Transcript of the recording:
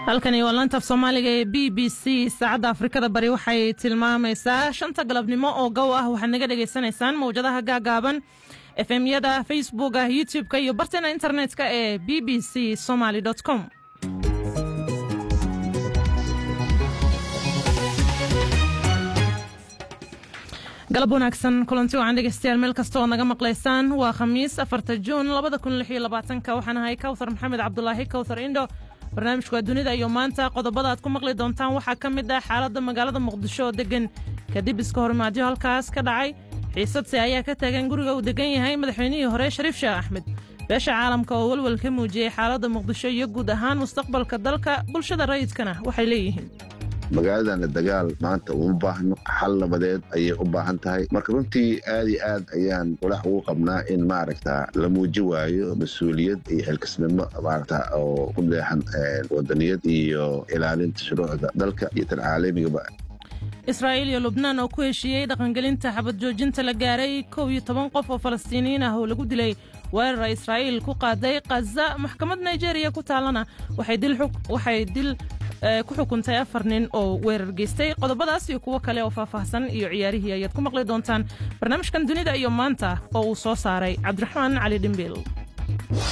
halkani waa laanta af soomaaliga ee b b c saacadda afrikada bari waxay tilmaamaysaa shanta galabnimo oo gow ah waxaad naga dhegaysanaysaan mawjadaha gaagaaban efemyada facebooka youtube-ka iyo barteena internet-ka ee b b c somaly com galab wanaagsan kulanti wacan dhegeystayaal meel kasta oo naga maqlaysaan waa khamiis afarta juun labada kun lix iyo labaatanka waxaan ahay kawthar maxamed cabdulaahi kawthar indho barnaamijku waa dunida iyo maanta qodobada aad ku maqli doontaan waxaa ka mid ah xaaladda magaalada muqdisho oo deggan kadib iska horimaadyo halkaas ka dhacay xiisadse ayaa ka taagan guriga uu degan yahay madaxweynihii hore shariif sheekh axmed beesha caalamka oo welwel ka muujiyey xaaladda muqdisho iyo guud ahaan mustaqbalka dalka bulshada rayidkana waxay leeyihiin magaaladana dagaal maanta uma baahno xal nabadeed ayay u baahan tahay marka runtii aad iyo aad ayaan walax ugu qabnaa in maaragta la muuji waayo mas-uuliyad iyo xilkasnimo maaragta oo ku deexan wadaniyad iyo ilaalinta shuruucda dalka iyo tan caalamigaba israa'iil iyo lubnaan oo ku heshiiyey dhaqangelinta xabad joojinta la gaaray kow iyo toban qof oo falastiiniyiin ah oo lagu dilay weerara israa'iil ku qaaday khaza maxkamad nigeriya ku taallana waxay dil ku xukuntay afar nin oo weerar geystay qodobadaas iyo kuwo kale oo faahfaahsan iyo ciyaarihii ayaad ku maqli doontaan barnaamijkan dunida iyo maanta oo uu soo saaray cabdiraxmaan cali dhimbiil